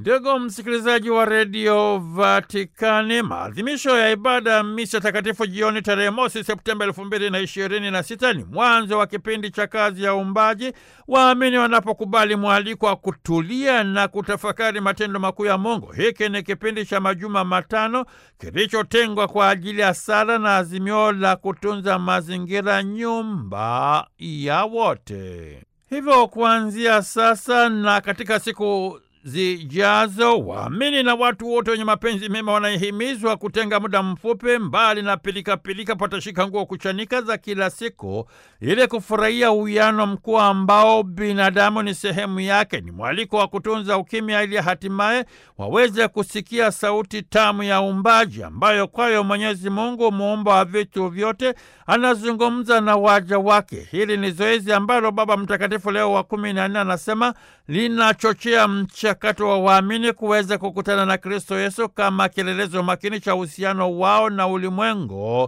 Ndugu msikilizaji wa redio Vatikani, maadhimisho ya ibada ya misa takatifu jioni tarehe mosi Septemba elfu mbili na ishirini na sita ni mwanzo wa kipindi cha kazi ya uumbaji, waamini wanapokubali mwaliko wa kutulia na kutafakari matendo makuu ya Mungu. Hiki ni kipindi cha majuma matano kilichotengwa kwa ajili ya sala na azimio la kutunza mazingira, nyumba ya wote. Hivyo kuanzia sasa na katika siku zijazo waamini na watu wote wenye mapenzi mema wanahimizwa kutenga muda mfupi mbali na pilikapilika patashika nguo kuchanika za kila siku ili kufurahia uwiano mkuu ambao binadamu ni sehemu yake. Ni mwaliko wa kutunza ukimya ili hatimaye waweze kusikia sauti tamu ya uumbaji ambayo kwayo Mwenyezi Mungu muumba wa vitu vyote anazungumza na waja wake. Hili ni zoezi ambalo Baba Mtakatifu Leo wa kumi na nne anasema linachochea mchakato wa waamini kuweza kukutana na Kristo Yesu kama kielelezo makini cha uhusiano wao na ulimwengu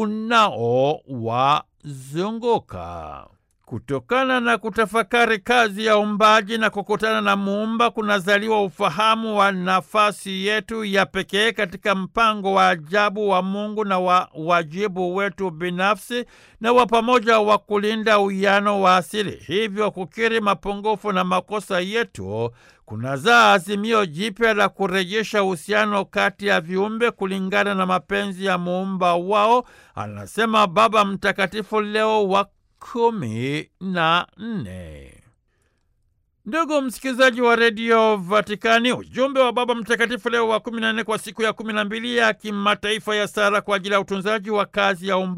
unaowazunguka. Kutokana na kutafakari kazi ya uumbaji na kukutana na Muumba kunazaliwa ufahamu wa nafasi yetu ya pekee katika mpango wa ajabu wa Mungu na wa wajibu wetu binafsi na wa pamoja wa kulinda uwiano wa asili. Hivyo kukiri mapungufu na makosa yetu kunazaa azimio jipya la kurejesha uhusiano kati ya viumbe kulingana na mapenzi ya Muumba wao, anasema Baba Mtakatifu Leo wa kumi na nne. Ndugu msikilizaji wa redio Vatikani, ujumbe wa Baba Mtakatifu Leo wa kumi na nne kwa siku ya kumi na mbili ya kimataifa ya sala kwa ajili ya utunzaji wa kazi ya umba